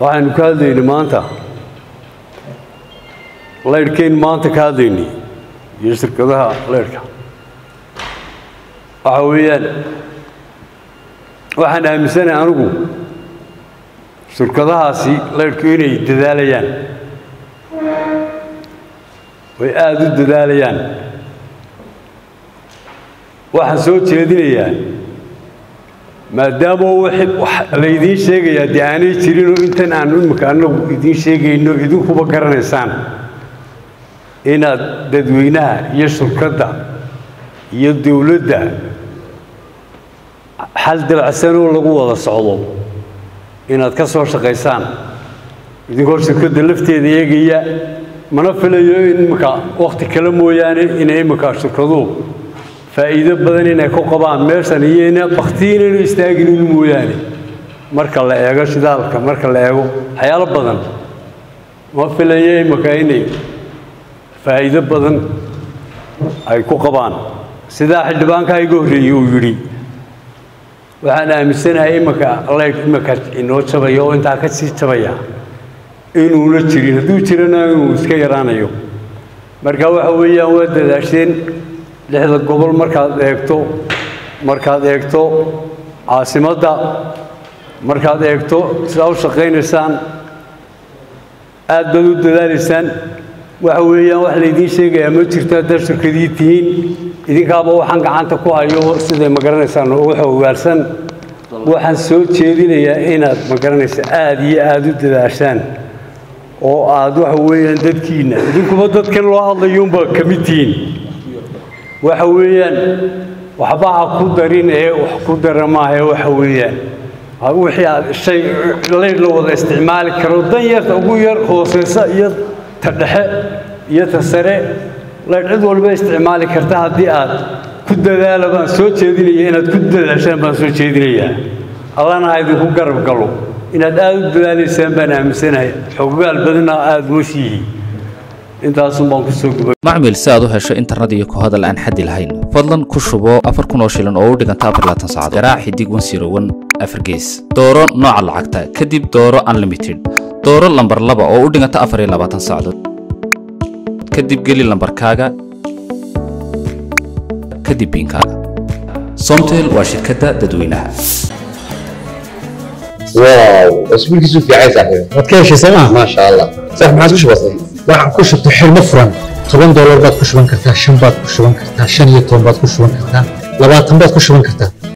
waxaynu ka hadlaynay maanta laydhkaynu maanta ka hadlaynay iyo shirkadaha laydhka waxa weeyaan waxaan aaminsanahay anigu shirkadahaasi laydhku inay dadaalayaan way aada u dadaalayaan waxaan soo jeedinayaa maadaama laydiin sheegayaa dee aanay jirinoo intan aanu imika annagu idiin sheegayno idinkuba garanaysaan inaad dadweynaha iyo shirkadda iyo dowladda xal dabacsanoo lagu wada socdo inaad ka soo shaqaysaan idinkoo shirkadda lafteeda eegaya mana filayo in imika wakhti kale mooyaane inay imika shirkaduhu faa'iido badan inay ku qabaan meeshan iyona bakti inaynu istaaginin mooyaane marka la eego shidaalka marka la eego waxyaalo badan ma filayo imika inay faa'iido badan ay ku qabaan sidaa xildhibaankaa iga horreeyey uu yidhi waxaan aaminsanahay imika laydh imika inoo jabaya oo intaa ka sii jabaya inuuna jirin hadduu jirana inuu iska yaraanayo marka waxa weeyaan waa dadaasheen lixda gobol markaad eegto markaad eegto caasimadda markaad eegto sidaa u shaqaynaysaan aad baad u dadaalaysaan waxa weeyaan wax laydiin sheegayaa ma jirto haddaad shirkadii tihiin idinkaaba waxaan gacanta ku hayo siday ma garanaysaan ugu xogaalsan waxaan soo jeedinayaa inaad ma garanaysa aada iyo aada u dadaashaan oo aad waxa weeyaan dadkiinna idinkuba dadkan loo hadlayuunba ka mid tihiin waxa weeyaan waxba ha ku darin ee wax ku dara maahae waxa weeyaan wixii aad shay laydh la wada isticmaali karo dan yarta ugu yar hooseysa iyo ta dhexe iyo ta sare laydh cid walba isticmaali karta haddii aad ku dadaala baan soo jeedinaya inaad ku dadaashaan baan soo jeedinayaa allana ha idinku garab galo inaad aada u dadaalaysaan baan aaminsanahay xogaal badanna aada mooshiyihi intaasun baan kusoo gubay macmil si aad u hesho internet iyo ku hadal aan xaddi lahayn fadlan ku shubo afar kun oo shilin oo u dhiganta afar laatan saacadood garaac xidig wan siro wan afar gees dooro nooca lacagta kadib dooro unlimited dooro lambar laba oo u dhiganta afar iyo labaatan saacadood kadib geli lambarkaaga kadib biinkaaga somtel waa shirkadda dadweynaha واو اسبوعك في عايز صاحبي waad ka heshay sooma ما شاء الله صح ما عاد وش بصير waxaad ku shubtay xilmo furan toban doolar baad ku shuban kartaa shan baad ku shuban kartaa shan iyo toban baad ku shuban kartaa labaatan baad ku shuban kartaa